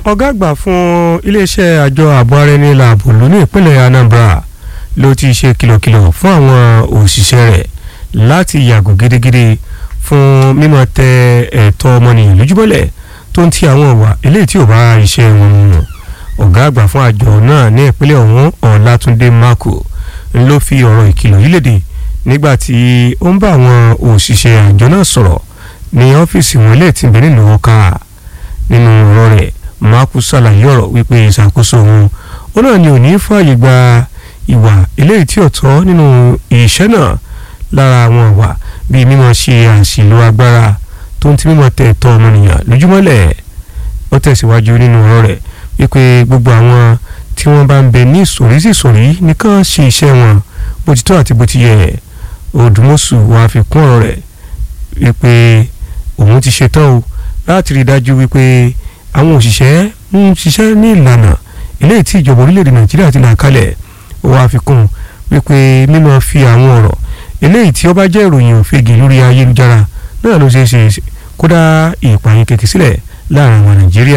ọ̀gá àgbà fún iléeṣẹ́ àjọ ààbò ara ẹni làbò ló ní ìpínlẹ̀ Anambra ló ti ṣe kìlọ̀kìlọ̀ fún àwọn òṣìṣẹ́ rẹ̀ láti yàgò gidigidi fún mímọ tẹ ẹ̀tọ́ ọmọnìyàn lójúbọ́lẹ̀ tó ń ti àwọn ọ̀wà eléyìí tí ò bá iṣẹ́ wọn mu ọ̀gá àgbà fún àjọ náà ní ìpínlẹ̀ ọ̀hún Ọlátúndé Mako ló fi ọ̀rọ̀ ìkìlọ̀ yìí léde nígbà tí ó ń bá àwọn òṣìṣẹ́ àjọ náà sọ̀rọ̀ ní ọ́fíìsì wọn ilé tí ń bẹ nílùú ọ̀ka nínú ọ̀rọ̀ rẹ̀ Mako ṣàlàyé ọ̀rọ̀ wípé ìṣàkóso òun ó náà ni ò ní fààyè gba ìwà eléyìí tí ò tọ́ nínú iṣẹ́ náà lára àwọn ìwà bíi mímọ ṣe àṣìlò agbára tó ń ti mímọ tẹ ẹ̀tọ́ ọmọnìyàn lójúmọ́lẹ̀ ó tẹ̀síwájú nínú ọ̀rọ̀ rẹ̀ wípé gbogbo àwọn tí wọ́n bá ń bẹ ní ìsòrísìsòrí nìkan ṣe iṣẹ́ wọn bó ti tó àti bó ti yẹ Odùmọ̀ṣù wàá fi kún ọ̀rọ̀ rẹ̀ wípé òun ti ṣetán o láti rí i dájú wípé àwọn òṣìṣẹ́ ń ṣiṣẹ́ ní ìlànà eléyìí tí ìjọba orílẹ̀-èdè Nàìjíríà ti là kalẹ̀ ó wàá fi kún wípé mímọ fi àwọn ọ̀rọ̀ eléyìí tí ó bá jẹ́ ìròyìn òfegè lórí ayélujára náà ló ṣeé ṣe kódà ìpààyàn kékeré sílẹ̀ láàrin àwọn Nàìjíríà.